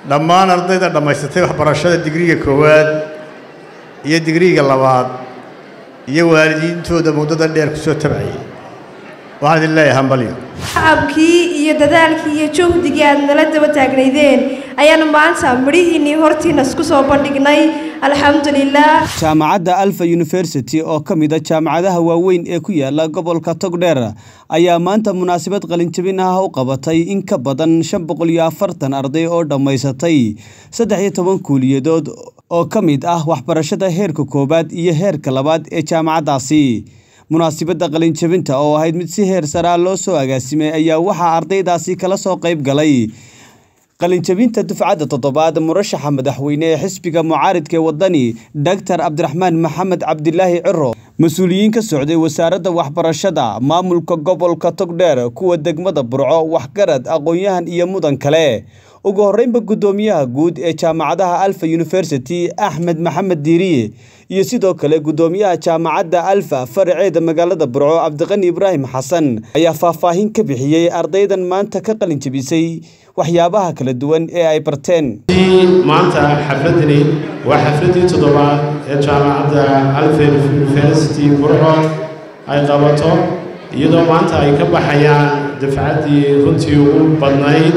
dhammaan ardayda dhammaysatay waxbarashada digriga koowaad iyo digriga labaad iyo waalidiintooda muddada dheer ku soo tabcayay waxaan idin leeyahay hambalyo shacabkii iyo dadaalkii iyo juhdigii aad nala daba taagnaydeen ayaanu maanta midhihiinnii hortiina isku soo bandhignay alxamdulilah jaamacadda alfa university oo ka mid a jaamacadaha waaweyn ee ku yaala gobolka togdheer ayaa maanta munaasabad qalinjabin ah u qabatay in ka badan shan boqol iyo afartan arday oo dhammaysatay saddex iyo toban kuuliyadood oo ka mid ah waxbarashada heerka koowaad iyo heerka labaad ee jaamacaddaasi munaasibadda qalinjabinta oo ahayd mid si heer saraa loo soo agaasimay ayaa waxaa ardaydaasi kala soo qayb galay qalinjabinta dufcadda toddobaad murashaxa madaxweyne ee xisbiga mucaaridka ee wadani doctor cabdiraxmaan maxamed cabdilaahi ciro mas-uuliyiin ka socday wasaaradda waxbarashada maamulka gobolka togdheer kuwa degmada burco waxgarad aqoon-yahan iyo mudan kale ugu horreynba guddoomiyaha guud ee jaamacadaha alfa university axmed maxamed diiriye iyo sidoo kale guddoomiyaha jaamacadda alfa faraceeda magaalada burco cabdiqani ibraahim xasan ayaa faahfaahin ka bixiyey ardaydan maanta ka qalin jabisay waxyaabaha kala duwan ee ay barteen maanta xafladani waa xafladii toddobaad ee jaamacadda alfa university burco ay qabato iyadoo maanta ay ka baxayaan dafcaddii runtii ugu badnayd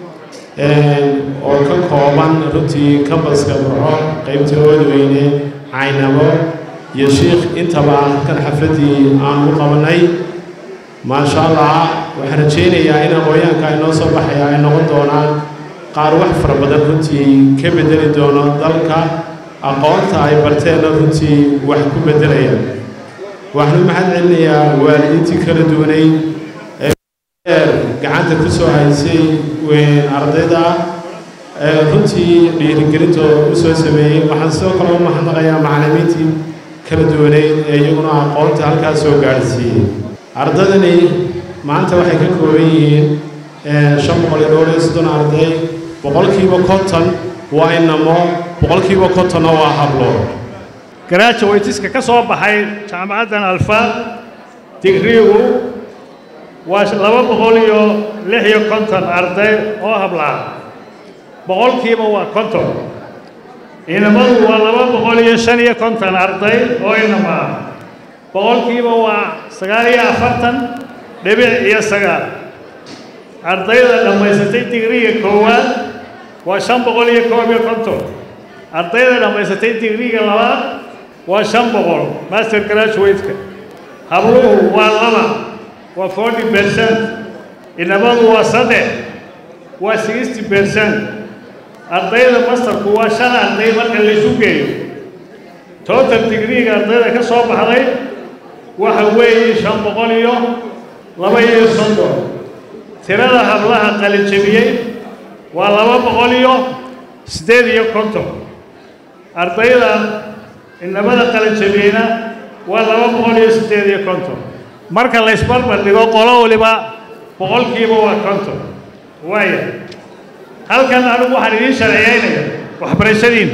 oo ka kooban runtii kambaska burco qaybta oodweyne caynabo iyo shiikh intaba kan xafladdii aan u qabanay maasha allah waxaan rajaynayaa in aqooyaanka ay noo soo baxaya ay noqon doonaan qaar wax fara badan runtii ka bedeli doono dalka aqoonta ay barteenna runtii wax ku beddelaya waxaan u mahad celinayaa waalidiintii kala duwanay ee gacanta ku soo haysay ardayda runtii dhiirigelinta u soo sameeyey waxaan sidoo kale u mahadnaqayaa macallimiintii kala duwaneyd ee iyaguna aqoonta halkaas soo gaadhsiiyey ardaydani maanta waxay ka kooban yihiin shan boqol iyo dhowr iyo soddon arday boqolkiiba konton waa inamo boqolkiiba kontonna waa hablo graduateska ka soo baxay jaamacaddan alfa digriigu waa laba boqol iyo lix iyo konton arday oo hablaa boqolkiiba waa konton inamadu waa laba boqol iyo shan iyo konton arday oo inama ah boqolkiiba waa sagaal iyo afartan dhibic iyo sagaal ardayda dhammaysatay digriga koowaad waa shan boqol iyo koob iyo konton ardayda dhammaysatay digriga labaad waa shan boqol master graduate-ka habluhu waa laba waa forty percent inamadu waa saddex waa sixty percent ardayda mastarku waa shan arday marka laysu geeyo total digriga ardayda ka soo baxday waxa weeye shan boqol iyo laba iyo soddon tirada hablaha qalijabiyey waa laba boqol iyo siddeed iyo konton ardayda inamada qalijabiyeyna waa laba boqol iyo siddeed iyo konton marka la ysbarbar dhigo qolo waliba boqolkiiba waa konton waaya halkan anigu waxaan idiin sharciyeynaya waxbarashadiina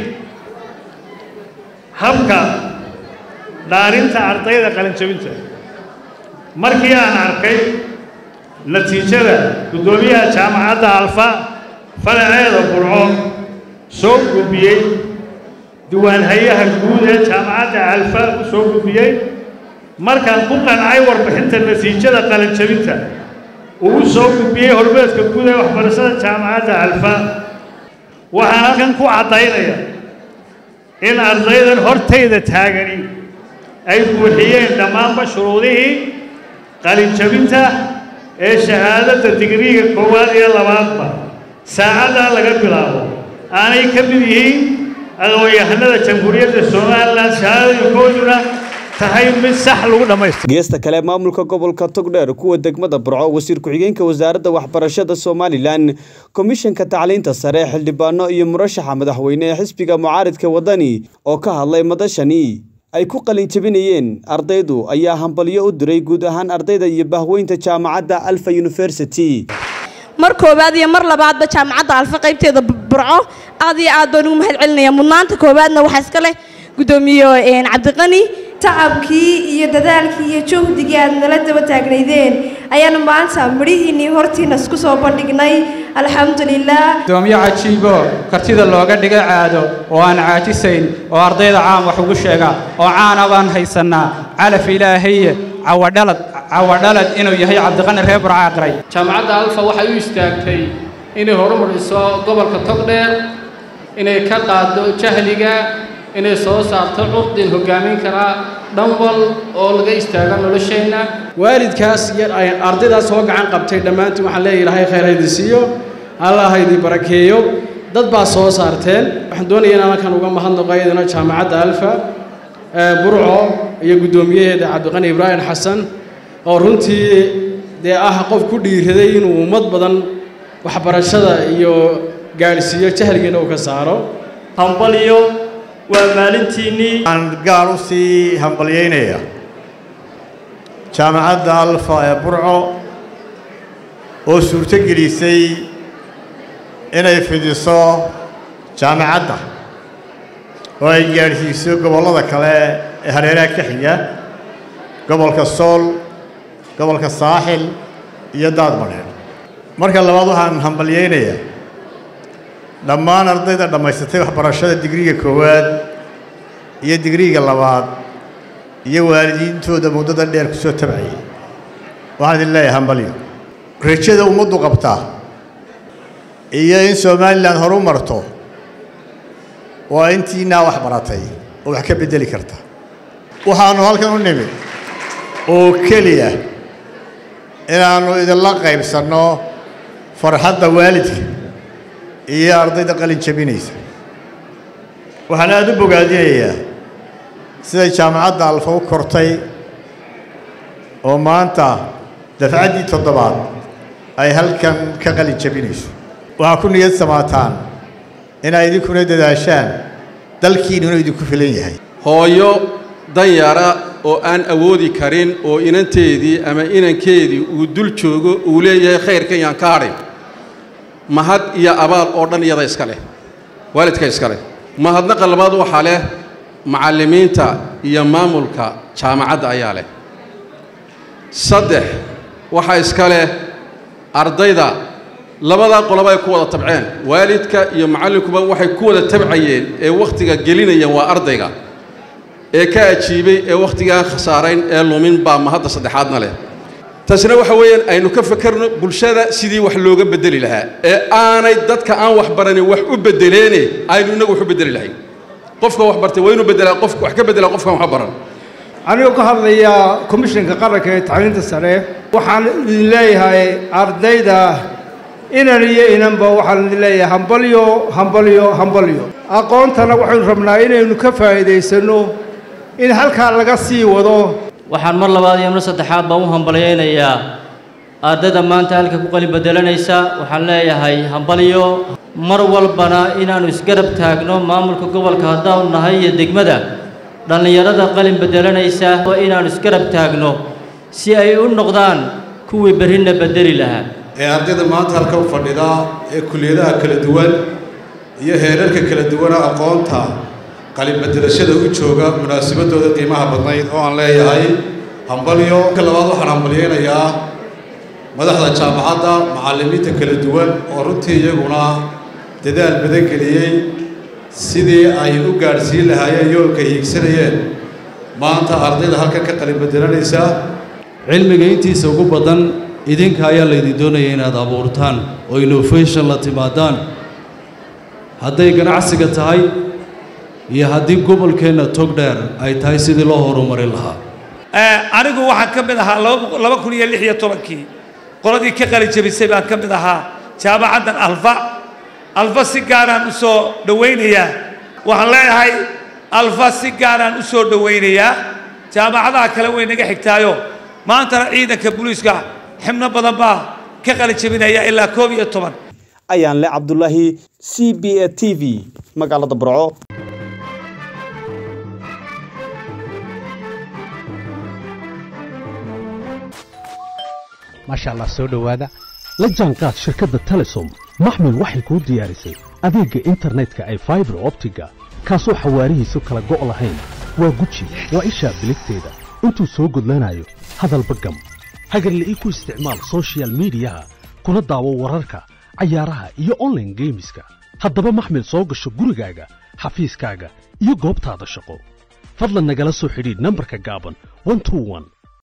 habka dhaarinta ardayda qalinjabinta markii aan arkay natiijada guddoomiyaha jaamacadda alfa faraceeda burco soo gudbiyey diwaanhayaha guud ee jaamacadda alfa u soo gudbiyey markaan ku qancay warbixinta natiijada qalinjabinta uu soo gudbiyey hormeedka guud ee waxbarashada jaamacadda alfa waxaan halkan ku caddaynaya in ardaydan hortayda taagani ay buuxiyeen dhammaanba shuruudihii qalinjabinta ee shahaadadda digriiga koowaad iyo labaadba saacaddaa laga bilaabo aanay ka mid yihiin aqoon-yahanada jamhuuriyadda somalilan shahaadooyinkooduna tahay mid sax lagu dhammaystiro geesta kale maamulka gobolka togdheer kuwa degmada burco wasiir ku-xigeenka wasaaradda waxbarashada somalilan komishanka tacliinta sare xildhibaano iyo murashaxa madaxweyne ee xisbiga mucaaridka wadani oo ka hadlay madashani ay ku qalin jabinayeen ardaydu ayaa hambalyo u diray guud ahaan ardayda iyo bahweynta jaamacadda alfa university mar koowaad iyo mar labaadba jaamacadda alfa qaybteeda burco aad iyo aad baan ugu mahad celinaya mudnaanta koowaadna waxaa iska leh guddoomiye cabdiqani tacabkii iyo dadaalkii iyo juhdigii aad nala daba taagnaydeen ayaanu maanta midhihiinnii hortiina isku soo bandhignay alxamdulilah gudoomiye cajiibo kartida looga dhigay caado oo aan caajisayn oo ardayda caan wax ugu sheega oo caana baan haysannaa calaf ilaahaye cawadhalad cawadhalad inuu yahay cabdiqani reer burcaaqray jaamacadda alfa waxay u istaagtay inay horumariso gobolka togdheer inay ka qaaddo jahliga inay soo saarto curdin hoggaamin karaa dhanwal oo laga istaago nolosheenna waalidkaas iyo ardaydaas soo gacan qabtay dhammaantiin waxaan leeyahay ilaahay khayr haydin siiyo allah haydin barakeeyo dad baa soo saarteen waxaan doonaya inaan halkan uga mahadnaqo iyadana jaamacadda alfa burco iyo guddoomiyaheeda cabdiqani ibraahim xasan oo runtii dee ah qof ku dhiiraday inuu ummad badan waxbarashada iyo gaadhsiiyo jahligiina uu ka saaro hambaliyo waa maalintiinnii waxaan gaar u sii hambalyaynaya jaamacadda alfa ee burco oo suurto gelisay inay fidiso jaamacadda oo ay gaadhsiiso gobollada kale ee hareeraha ka xiga gobolka sool gobolka saaxil iyo daadmadheer marka labaad waxaan hambalyaynayaa dhammaan ardayda dhammaysatay waxbarashada digriga koowaad iyo digriga labaad iyo waalidiintooda muddada dheer ku soo tabcayay waxaan idin leeyahay hambalyo rajada ummaddu qabtaa iyo in somalilan horu marto waa intiinaa wax baratay oo wax ka beddeli karta waxaannu halkan u nimid oo keliya inaannu idinla qaybsanno farxadda waalidka iyo ardayda qalin jabinaysa waxaan aada u bogaadinayaa siday jaamacadda alfa u kortay oo maanta dafcaddii toddobaad ay halkan ka qalin jabinayso waxaa ku niyad samaataan inay idinkuna dadaashaan dalkiinnuna idinku filan yahay hooyo danyara oo aan awoodi karin oo inanteedii ama inankeedii uu dul joogo uu leeyahay khayrkan yaan ka hadhin mahad iyo abaal oo dhan iyada iska leh waalidka iska leh mahadnaqa labaad waxaa leh macallimiinta iyo maamulka jaamacadda ayaa leh saddex waxaa iska leh ardayda labadaa qoloba ay ku wada tabceen waalidka iyo macallinkuba waxay ku wada tabcayeen ee wakhtiga gelinayeen waa ardayga ee ka ajiibay ee wakhtigaan khasaarayn ee lumin baa mahadda saddexaadna leh taasina waxa weeyaan aynu ka fakarno bulshada sidii wax looga beddeli lahaa ee aanay dadka aan wax baranin wax u beddeleene aynu innagu wax u beddeli lahayn qofka wax bartay waa inuu beddelaa qof wax ka beddelaa qofkaan wax baran anigoo ka hadlaya komishanka qaranka ee tacliinta sare waxaan idin leeyahay ardayda inan iyo inanba waxaan idin leeyahay hambalyo hambalyo hambalyo aqoontana waxaynu rabnaa inaynu ka faa'iidaysanno in halkaa laga sii wado waxaan mar labaad iyo mar saddexaad baan u hambalyaynayaa ardayda maanta halka ku qalin bedelanaysa waxaan leeyahay hambalyo mar walbana inaannu isgarab taagno maamulka gobolka haddaanu nahay iyo degmada dhallinyarada qalin bedelanaysa waa inaannu isgarab taagno si ay u noqdaan kuwii berrina bedeli lahaa ee ardayda maanta halka u fadhida ee kulliyadaha kala duwan iyo heerarka kala duwana aqoonta qalinbedelashada u jooga munaasabadooda qiimaha badnayd oo aan leeyahay hambalyo ka labaad waxaan hambalyaynayaa madaxda jaamacadda macallimiinta kala duwan oo runtii iyaguna dadaal badan geliyey sidii ay u gaadhsiin lahaayeen yoolka hiigsanayeen maanta ardayda halkan ka qalinbedelanaysa cilmiga intiisa ugu badan idinka ayaa laydin doonaya inaad abuurtaan oo innovation la timaadaan hadday ganacsiga tahay iyo haddii gobolkeenna togdheer ay tahay sidii loo horumarin lahaa anigu waxaan ka mid ahaa laba kun iyo lix iyo tobankii qoladii ka qalin jabisay baan ka mid ahaa jaamacaddan alfa alfa si gaaraan u soo dhowaynayaa waxaan leeyahay alfa si gaaraan u soo dhowaynayaa jaamacadaha kale way naga xigtaayo maantana ciidanka booliiska xibno badan baa ka qalin jabinaya ilaa koob iyo toban ayaan le cabdulaahi c b a t v magaalada burco maasha allah soo dhowaada la jaanqaad shirkadda telesom maxmil waxay kuu diyaarisay adeegga internetka ay faibar optiga kaasoo xawaarihiisu kala go' lahayn waa guji waa ishaa biligteeda intuu soo gudlanayo hadalba gam hagarle ii ku isticmaal soshiyal miidiyaha kuna daawo wararka cayaaraha iyo online geemiska haddaba maxmil soo gasho gurigaaga xafiiskaaga iyo goobtaada shaqo fadlan nagala soo xidhiidh nambarka gaaban 121